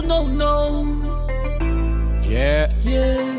no, no. Yeah. Yeah.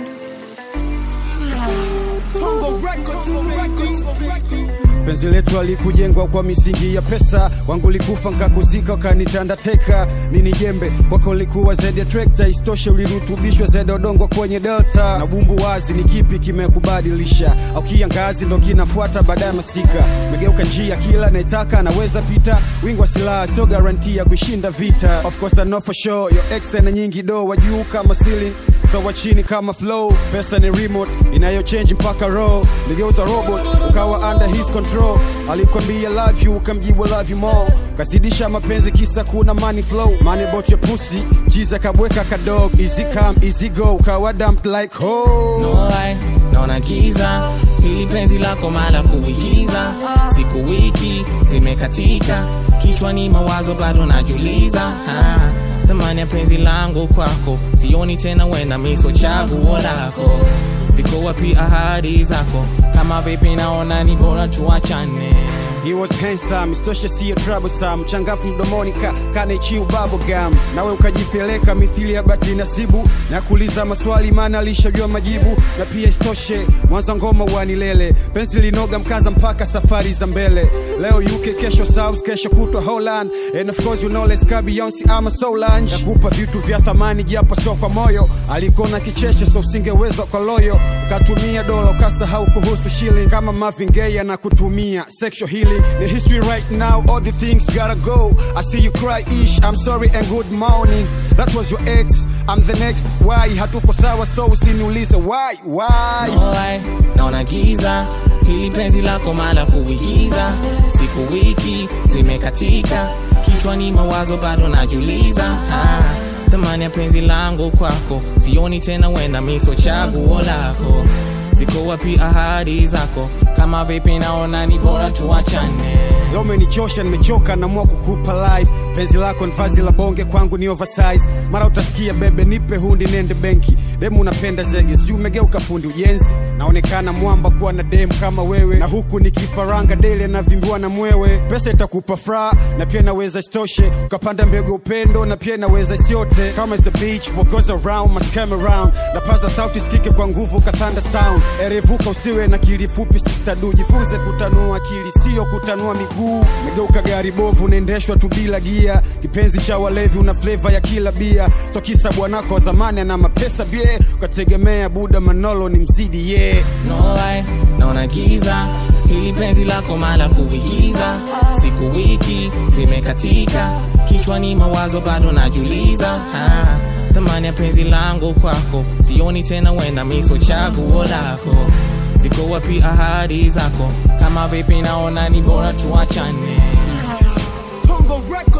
Tongo Records, Tongo Records, Tongo Records. penzi letu alikujengwa kwa misingi ya pesa wangu likufa nkakuzika ukanitanda teka nini jembe kwako likuwa zaidi ya trekta istoshe ulirutubishwa zaidi ya udongo kwenye delta na bumbu wazi ni kipi kimekubadilisha au kiangazi ndo kinafuata baada ya masika megeuka njia kila naitaka anaweza pita wingi wa silaha sio garanti ya kushinda vita of course I know for sure your ex na nyingi do wa juu kama ceiling so wa chini kama flow pesa ni remote inayochange mpaka row ligeuza robot ukawa under his control alikwambia love you ukamjibu love you more kazidisha mapenzi kisa kuna money flow money bought your pussy jiza kabweka kadog easy come easy go ukawa dumped like ho No lie, naona giza hili penzi lako mala kuigiza siku wiki zimekatika kichwani mawazo bado najuliza ah, thamani ya penzi langu kwako sioni tena wena miso chaguo lako ziko wapi ahadi zako kama vipi naona ni bora tuachane He was handsome, istoshe siyo troublesome Changafu mdomoni ka, kane chiu bubblegum Nawe ukajipeleka mithili ya bati nasibu Na kuuliza maswali maana alishajua majibu Na pia istoshe, mwanza ngoma wanilele Penzi linoga mkaza mpaka safari za mbele Leo UK, kesho South, kesho kutwa Holland And of course you know let's go Beyonce ama Solange Nakupa vitu vya thamani japo sio kwa moyo Alikona kicheche so usingeweza kwa loyo Ukatumia dola ukasahau kuhusu shilling Kama Marvin Gaye anakutumia sexual healing The history right now all the things gotta go I see you cry ish I'm sorry and good morning That was your ex I'm the next why hatuko sawa so usiniulize why why No lie, naona giza hili penzi lako mala kuigiza siku wiki zimekatika kichwani mawazo bado najuliza ah, thamani ya penzi langu kwako sioni tena wenda miso chaguo lako ziko wapi ahadi zako kama vipi naona ni bora tuachane Leo umenichosha nimechoka naamua kukupa live penzi lako ni vazi la bonge kwangu ni oversize mara utasikia bebe nipe hundi nende benki demu unapenda zege sijui umegeuka fundi ujenzi naonekana mwamba kuwa na dem kama wewe na huku ni kifaranga dele navimbiwa na mwewe pesa itakupa furaha na pia naweza istoshe ukapanda mbegu upendo na pia naweza isiote kama is a beach what goes around must come around napaza sauti sikike kwa nguvu kathanda sound erevuka usiwe na kili fupi sistadu jifunze kutanua akili sio kutanua miguu megeuka gari bovu unaendeshwa tu bila gia kipenzi cha walevi una fleva ya kila bia so kisa bwanako wa zamani ana mapesa bie ukategemea buda manolo ni mzidi ye yeah. no lie, naona giza hili penzi lako mala kuigiza siku wiki zimekatika kichwani mawazo bado najuliza ah, thamani ya penzi langu kwako sioni tena wenda miso chaguo lako ziko wapi ahadi zako kama vipi naona ni bora tuachane Tongo Records.